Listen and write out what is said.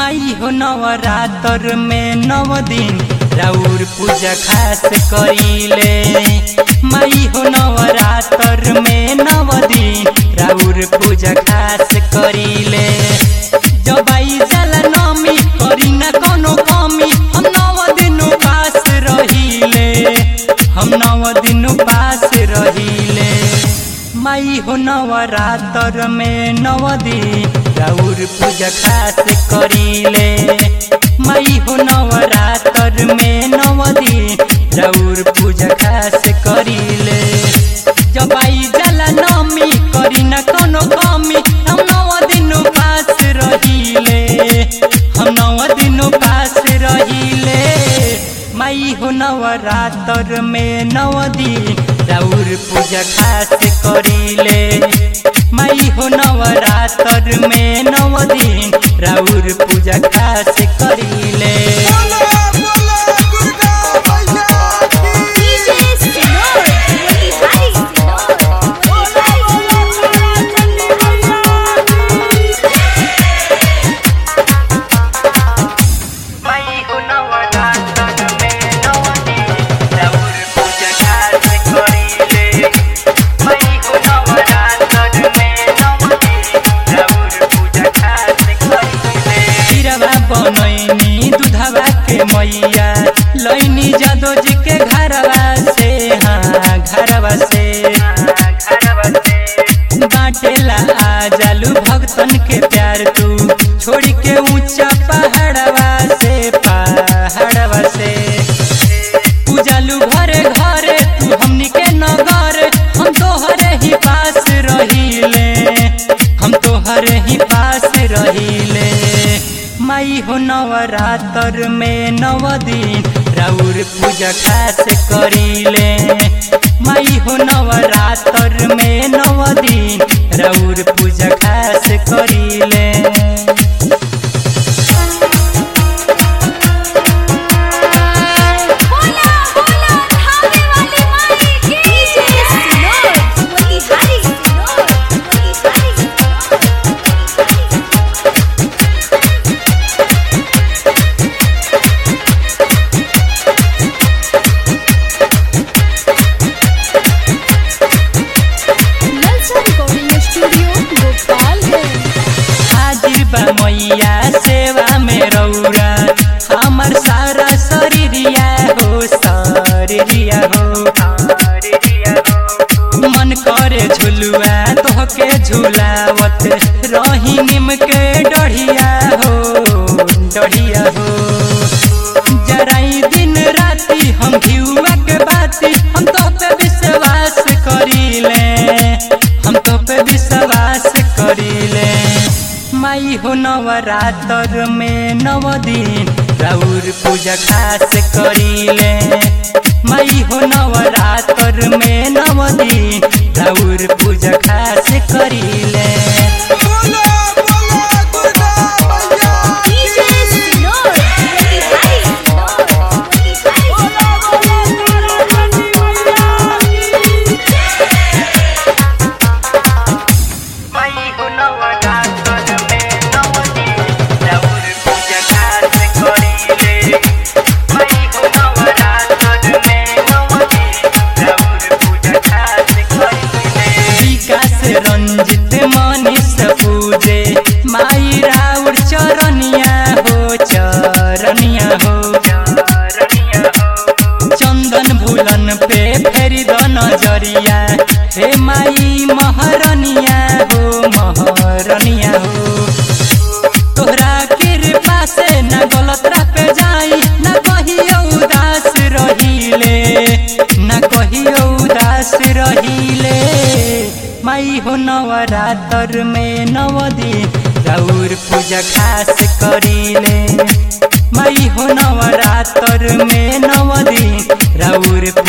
माई हो नवरात्र में नव दिन राउर पूजा खास करीले माई हो नवरात्र में नव दिन राउर पूजा खास करीले जब आई जाला नमी करी ना कोनो कमी हम नव दिन पास रहीले हम नव दिन पास रहीले माई हो नवरात्र में नव दिन राउर पूजा खास करीले माई हो नवरात्र में नव दिन राउर पूजा खास करीले जब आई जाला नमी करी ना कोनो कमी हम नव दिन पास रहीले हम नव दिन पास रहीले माई हो नवरात्र में नव दिन राउर पूजा खास करीले माई हो नवरात्र में नव दिन राउर पूजा खास करीले बोलो बोलो दुर्गा मैया की DJ Sinor, Motihari Sinor, बोलो बोलो दुर्गा चंडी मैया की माई हो नवरात्र में नव दिन राउर पूजा खास करीले माई हो नवरात्र में नव दिन राउर पूजा खास करीले खीरवा बनैनी दूधवा के मैया लैनी जादो जी के घरवा से हाँ घरवा से घरवा से बाटेला आ जालू भक्तन के प्यार तू छोड़ के ऊंचा पहाड़वा से पहाड़वा से पूजालू घरे घरे तू हमनी के नगर हम तोहरे ही पास रहीले हम तोहरे ही पास रहीले माई हो नवरात्र में नव दिन राउर पूजा खास करीले माई हो नवरात्र में नव दिन राउर पूजा खास करीले बोला बोला धामे वाली माई की DJ Sinor, Motihari Sinor, Motihari Sinor. Lalsa Recording Studio, Gopalganj. हाजिर बा मैया सेवा में रौरा हमर सारा शरीरिया हो शरीरिया हो मन करे झुलुआ तोहके झुलावत रही निम के डढ़िया हो डढ़िया हो जराई दिन राती हम घिउआ के बाती हम तो पे विश्वास करीले हम तो पे विश्वास करीले माई हो नवरात्र में नव दिन राउर पूजा खास करीले माई हो नवरात्र में नव दिन राउर पूजा खास करीले बोलो बोलो दुर्गा मैया DJ Sinor, Motihari Sinor, Motihari बोलो बोलो दुर्गा चंडी मैया की माई हो नवरात्र में नव दिन राउर पूजा खास करीले माई हो नवरात्र में नव दिन राउर पूजा खास करीले विकास रंजित मनीष पूजे माई राउर चरनिया हो चरनिया हो चरनिया हो चंदन भूलन पे फेरी द नजरिया हे माई महरनिया हो महरनिया हो तोहरा कृपा से न गलत पे जाई न कहियो उदास रहीले न कहियो उदास रहीले माई हो नवरात्र में नव दिन राउर पूजा खास करीले माई हो नवरात्र में नव दिन राउर